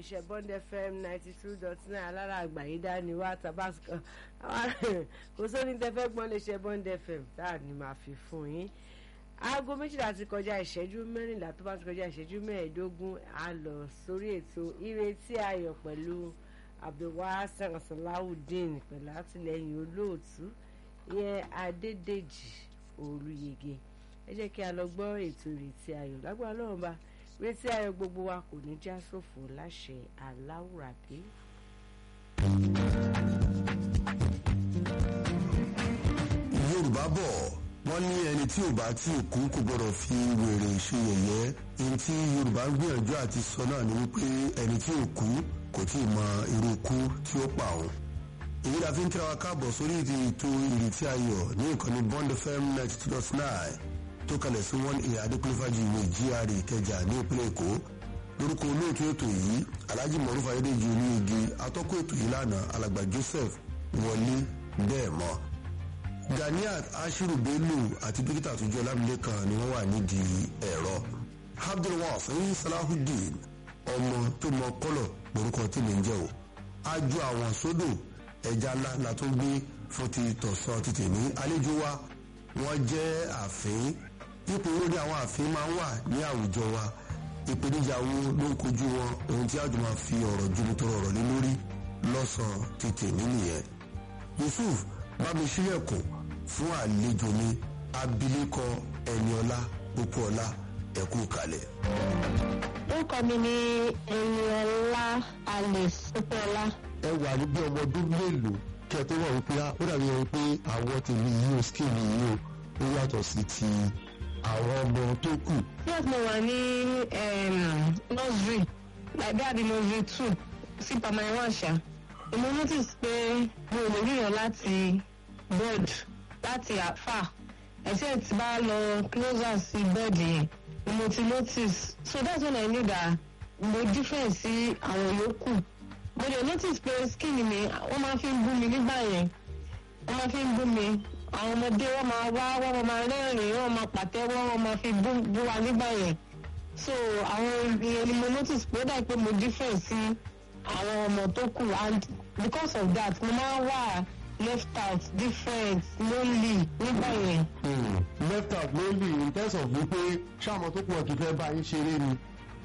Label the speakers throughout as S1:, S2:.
S1: iléeṣẹ́ Bond FM ninety two dot nine alára àgbàyídá ni wá tabasco kò sóni tẹ fẹ́ gbọ́n iléeṣẹ́ Bond FM tá a ní máa fi fún yín aago méjìlá ti kọjá ìṣẹ́jú mẹ́rìnlá tó bá ti kọjá ìṣẹ́jú mẹ́ẹ̀ẹ́dógún a lọ sórí ètò ìrètí ayọ̀ pẹ̀lú abdulwasan salawudeen pẹ̀lú àtìlẹ́yìn olóòtú ìyẹn adédèjì olùyege ẹ jẹ́ kí a lọ gbọ́ ètò ìrètí ayọ̀ lágbára lọ́wọ́ bá ìrètí ayọ̀ gbogbo wa kò ní já sófo láṣẹ aláwùrábí.
S2: yorùbá bọ̀ wọ́n ní ẹni tí ò bá tí ì kú kò gbọ́dọ̀ fi wèrè ṣe yẹ̀yẹ́ ẹni tí yorùbá ń gbìyànjú àti sọ náà ni wípé ẹni tí ò kú kò tí ì mọ irú ikú tí ó pa òun èyí la fi ń kíra wa káàbọ̀ sórí ètò ìrètí ayọ̀ ní ìkànnì bond fm ninety two dot nine tó kalẹ̀ sí one a adékúnléfàjì ìwé gra ìkẹjà ní ìpínlẹ̀ èkó lórúkọ olóòtú ètò yìí alhaji mọ̀rúfà ayédèjì olúyege atọ́kọ̀ ètò yìí lánàá alàgbà joseph wọlé bẹ́ẹ̀ mọ́ ganiat ashiru bello àti dókítà àtúnjọ lámìlẹ́kan ni wọ́n wà nídìí ẹ̀rọ abdulwafin salahudeen ọmọ tó mọ kọ́lọ̀ lórúkọ tí mi ń jẹ́ o ajú àwọn sódò ẹja ńlá la tó gbé fún ti tọ̀sán ti tèmi àlejò wa wọ́n jẹ́ àfín ipò wo ni àwọn àfín máa ń wà ní àwùjọ wa ìpèníjà wo ló ń kojú wọn ohun tí àjùmọ̀ fi ọ̀rọ̀ jumitoro ọ̀rọ̀ lé lórí lọ́sàn-án ti tèmi nìyẹn yusuf bámi sílẹ̀kùn fún àlejò mi abilékọ ẹniọlá pópóọlá ẹkú kalẹ̀.
S3: orúkọ mi ni ẹniọlá alice pópóọlá.
S2: ẹ wà ní bí ọmọ ọdún mélòó kí ẹ tó wà wípé ó dàbí ẹni pé àwọn tèmi yìí ó skin yìí ó ó yàtọ̀ sí ti àwọn ọmọ tó kù.
S3: yes mo wà ní nursery like that the nursery two sí primary one ṣá mo notice pé mo ò lè ríran láti board láti àfà ẹ̀sẹ̀ tí bá lọ closer sí board yẹn ni mo ti notice so that's when I knew that mo different sí àwọn yòókù mo dey notice pé skin mi wọ́n máa fi ń bú mi nígbà yẹn wọ́n máa fi ń bú mi àwọn ọmọdé wọ́n máa wá wọ́n máa rẹ́rìn wọ́n máa pàtẹ́wọ́ wọ́n máa fi bú bú wa nígbà yẹn so àwọn ìyẹn ni mo notice pé ó dà pé mo different sí àwọn ọmọ tó kù and because of that mo máa ń wà left out different lonely nígbà yẹn.
S2: left out lonely in terms of wípé ṣáàmọ tó pọ̀ kì í fẹ́ bá yín ṣeré ni.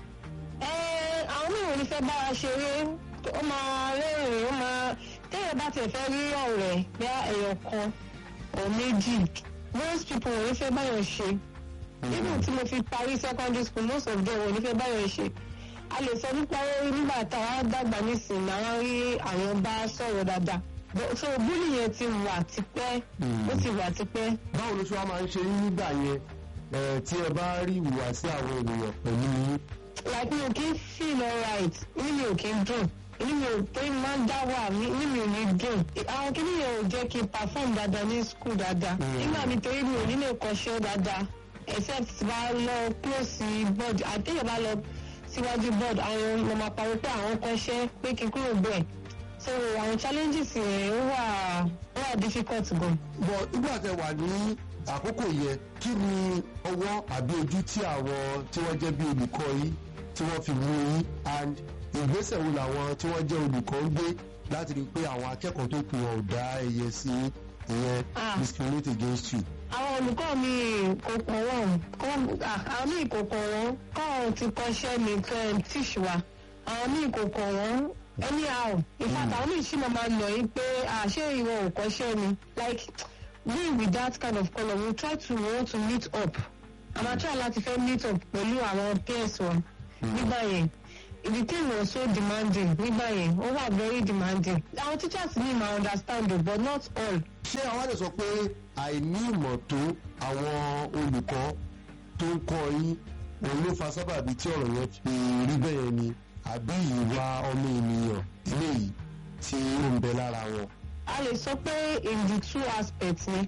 S3: ẹ àwọn mìíràn ní fẹ́ bá wa ṣeré ó máa rẹ́rìn ó máa téèyàn bá tiẹ̀ fẹ́ rí ọ̀rẹ́ bí ẹ̀yọ̀ kan or méjì most people wọ́n ní fẹ́ báyọ̀ ṣe even tí mo fi parí secondary school most of them wọ́n ní fẹ́ báyọ̀ ṣe a lè sọ nípa nígbà táwa dàgbà nísìnyí àwọn rí àwọn bá sọ̀rọ̀ dáadáa so búlì yẹn ti wà tipẹ́ ó ti wà tipẹ́.
S2: báwo ló ṣe wá máa ń ṣe yín nígbà yẹn tí ẹ bá rí ìhùwàsí àwọn ènìyàn pẹ̀lú yín.
S3: like mi ò kí ń feel alright inú mi ò kí ń dùn inú mi ò pé máa ń dá wà inú mi ò ní dùn àwọn kìíní yẹn ò jẹ́ kí n perform dáadáa ní school dáadáa nígbà mi torí mi ò ní lè kọ́ṣẹ́ dáadáa except bá lọ close board àtẹ̀yẹ̀ bá lọ síwájú board àwọn ọmọ máa parí pé àwọn kọ́ṣẹ́ pé kí n kúrò bẹ́ẹ̀ so àwọn challenges yẹn ó wà ó wà difficult gan.
S2: bọ̀ nígbà tẹ wà ní àkókò yẹn kí ni ọwọ́ àbí ojú tí àwọn tí wọ́n jẹ́ bí olùkọ́ yìí tí wọ́n fi mú yín and ìgbésẹ̀ wo làwọn tí wọ́n jẹ́ olùkọ́ ń gbé láti rí i pé àwọn akẹ́kọ̀ọ́ tó kù wọn ò dá ẹyẹ sí ìyẹn discriminate against you.
S3: àwọn olùkọ́ mi kò kàn wọ́n àwọn míì kò kàn wọ́n kọ́ ti kọ́ṣẹ́ mi tíṣ wa àwọn míì kò kàn wọ́n anyhow in fact àwọn míì sì máa ma lọ yín pé àṣé ìwọ ò kọ́ṣẹ́ ni like we with that kind of colour we try to want to meet up àmà try láti fẹ́ meet up pẹ̀lú àwọn peers wọn nígbà yẹn the thing was so demanding nígbà yẹn ó wà very demanding àwọn teachers ní ma understand o but not all.
S2: ṣé àwọn àlè sọ pé àìní ìmọ̀ tó àwọn olùkọ́ tó ń kọ́ yín òun ló fa sábàbí tí ọ̀rọ̀ yẹn fi rí bẹ́ẹ̀ ni àbí ìwà ọmọ ènìyàn eléyìí tí ó ń bẹ lára wọn.
S3: a lè sọ pé in the two aspects ni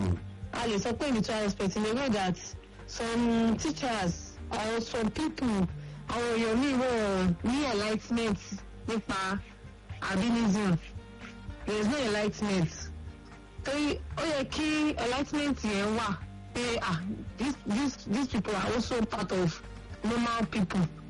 S3: a lè sọ pé in the two aspects in the way that some teachers or some people àwọn èèyàn míì wọ́n ní enlightenment nípa albinism there is no enlightenment torí ó yẹ kí enlightenment yẹn wà pé ah these these these people are also part of normal people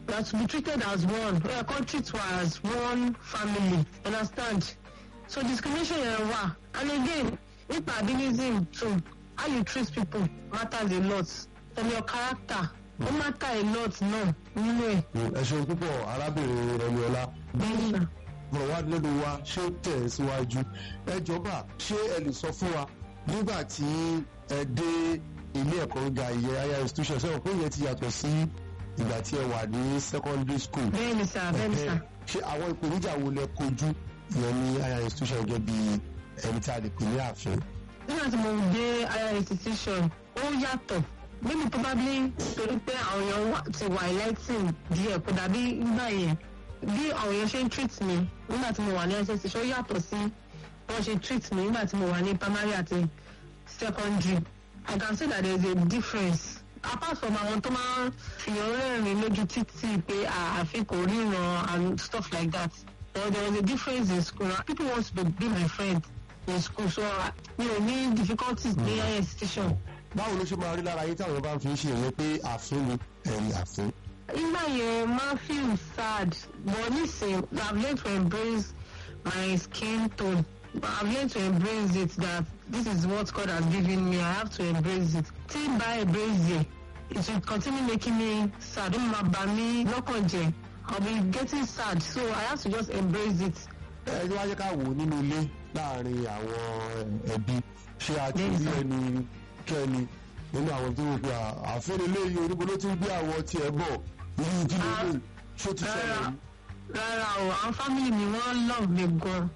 S3: we are to be treated as one we are come treat wa as one family understand so discrimination yẹn wà and again nípa abilism too how you treat people matters a lot and your character ó matter a lot náà nínú ẹ̀.
S2: ẹ ṣeun púpọ̀ arábìnrin rẹmiọlá
S3: bẹ́ẹ̀ni sà.
S2: ọ̀rọ̀ wa lẹ́nu wa ṣé ó tẹ̀ ẹ́ síwájú ẹ jọba ṣé ẹ lè sọ fún wa nígbà tí ẹ dé ilé ẹ̀kọ́ gíga ìyẹn higher institution sẹ́wọ̀n pé ìyẹn ti yàtọ̀ sí ìgbà tí ẹ wà ní secondary school
S3: bẹ́ẹ̀ni sà bẹ́ẹ̀ni sà.
S2: ṣé àwọn ìpèníjà wo lẹ kojú ìyẹn ní higher institution gẹ́gẹ́ bí ẹni tí a lè pè ní ààfin.
S3: nígbà tí mo dé higher institution ó yàtọ̀ maybe probably torí pé àwọn èèyàn wà- ti wà enlightening díẹ̀ kó dàbí nígbà yẹn bí àwọn èèyàn ṣe ń treat mi nígbà tí mo wà ní higher institution ó yàtọ̀ sí wọ́n ṣe treat mi nígbà tí mo wà ní primary àti secondary I can say that there is a difference apart from àwọn tó máa ń fìyàn rẹ́rìn lójú títì pé à- àfi kò ríran and stuff like that but there was a difference in school people want to be, be my friend in school so uh, mi ò ní difficulties ní higher institution.
S2: báwo ló ṣe máa rí lára yín táwọn bá ń fi ṣe ìyẹn pé ààfin ni ẹ̀yìn ààfin.
S3: nígbà yẹn máa feel sad but nisin i have learned to embrace my skin tone i have learned to embrace it that this is what God has given me i have to embrace it tí n bá embrace it it will continue making me sad ó máa bà mí lọ́kàn jẹ́ i will be getting sad so i have to just embrace it.
S2: ẹ ní wáá jẹ́ ká wò ó nínú ilé láàrin àwọn ẹbí ṣé a ti
S3: Bẹ́ẹ̀ni
S2: rí
S3: sà.
S2: ẹni kẹ́ni nínú àwọn tó wò pé ààfin eléyìí oníbo ló ti ń gbé àwọn tiẹ̀ bọ̀ irú kí ló
S3: Ah,
S2: lè ṣó ti ṣẹlẹ̀
S3: rárá
S2: yìí.
S3: rárá o àwọn family mi wọ́n love me gan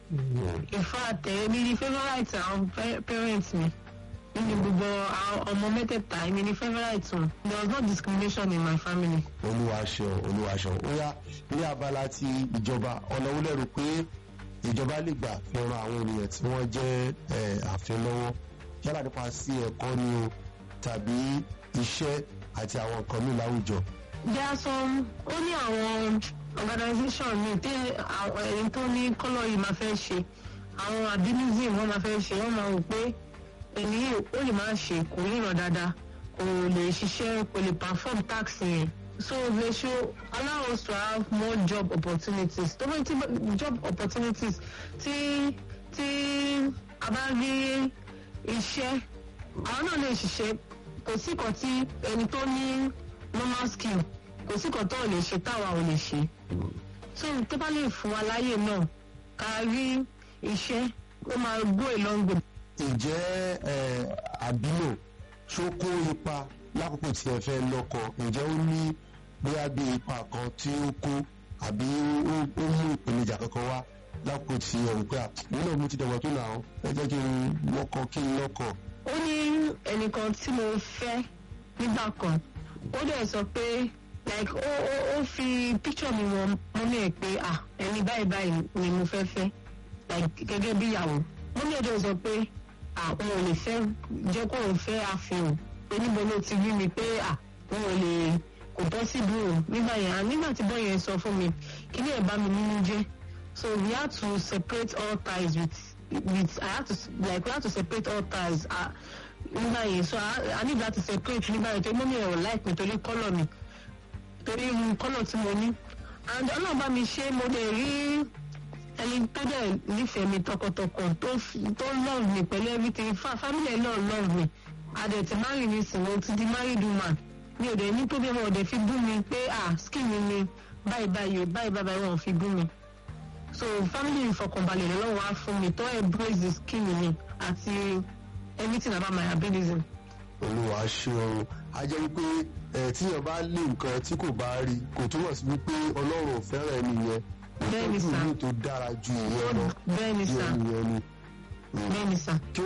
S3: in fact èmi ni favourite àwọn pa- parents mi nínú gbogbo àwọn ọmọ mẹ́tẹ̀ẹ̀ta èmi ni favourite wọn there was no discrimination in my family.
S2: olúwa ṣeun olúwa ṣeun ó yá ní abala ti ìjọba ọ̀nà wo lẹ́rù pé ìjọba lè gbà fi ran àwọn ènìyàn tí wọ́n jẹ́ ẹ̀, ààfin lọ́wọ́ yálà nípa sí ẹ̀kọ́ ni o tàbí iṣẹ́ àti àwọn nǹkan míì láwùjọ.
S3: there are some ó ní àwọn organisation mi tí àwọn ẹni tó ní kọ́lọ̀ yìí máa fẹ́ ṣe àwọn albinism wọ́n máa fẹ́ ṣe wọ́n máa wò pé ẹni yìí ó lè máa ṣe kò ríran dáadáa kò lè ṣiṣẹ́ kò lè perform tax yẹn so they should allow us to have more job opportunities tó bá ti job opportunities tí tí a bá rí iṣẹ́ àwọn náà lè ṣiṣẹ́ kò sí kan tí ẹni tó ní normal skill kò sí kan tó lè ṣe táwa ò lè ṣe so tó bá lè fún wa láyè náà ká rí iṣẹ́ ó máa go a long way.
S2: ǹjẹ́ ẹ̀, àbílò ṣó kó ipa lákòókò tí ẹ fẹ́ lọ́kọ ǹjẹ́ ó ní bóyá bí ipa kan tí ó kó àbí ó ó mú ìpèníjà kankan wá lákòókò tí ẹ rò pé à nínú òun ti dẹ̀gbọ́n tó nà ó ẹ jẹ́ kí n lọ́kọ kí n lọ́kọ.
S3: ó ní ẹnìkan tí mo fẹ́ nígbà kan ó dẹ̀ sọ pé like ó ó ó fi picture mi wọn mọ́mí ẹ̀ pé ah ẹni báyìí báyìí ni mo fẹ́ fẹ́ like gẹ́gẹ́ bí ìyàwó mọ́mí ẹ̀ dẹ̀ sọ pé ah òun ò lè fẹ́ jẹ́ kó òun fẹ́ àfihàn pé níbo ló ti rí mi pé ah òun ò lè kò bọ́ síbi o nígbà yẹn ah nígbà tí bọ́ yẹn sọ fún mi kí ni ẹ̀ bá mi nínú jẹ́ so we had to separate all ties with with I had to like we had to separate all ties uh, nígbà yẹn so I, I need that to separate nígbà yẹn torí mọ́mí ẹ̀ ò like mi torí kọ́lọ̀ mi torí irú kọ́lọ̀ tí mo ní and ọlọ́run bá mi ṣe mo dẹ̀ rí ẹni tó dẹ̀ nífẹ̀ẹ́ mi tọkàntọkàn tó f- tó love mi pẹ̀lú everything fa family ẹ̀ náà love mi adẹ̀ ti marry mi sìn mo ti di married woman mi ò dẹ̀ ní problem ọ̀ dẹ̀ fi bú mi pé ah skin mi ni báyìí báyìí o báyìí báyìí wọn ò fi bú mi so family ìfọkànbalẹ̀ lọ́wọ́ á fún mi tó embrace the skin mi àti everything about my ability.
S2: olúwa ṣeun a jẹ́ wípé ẹ̀ tíyàn bá lé nǹkan tí kò bá rí kò túmọ̀ sí wípé ọlọ́run ò fẹ́ràn ẹni yẹn
S3: Bẹ́ẹ̀ni
S2: ìtọ́jú
S3: sà.
S2: mi tó dára ju ìyẹn lọ
S3: bẹ́ẹ̀ ni
S2: bí
S3: sà
S2: ẹni yẹn ni.
S3: bẹ́ẹ̀ ni sà.
S2: kí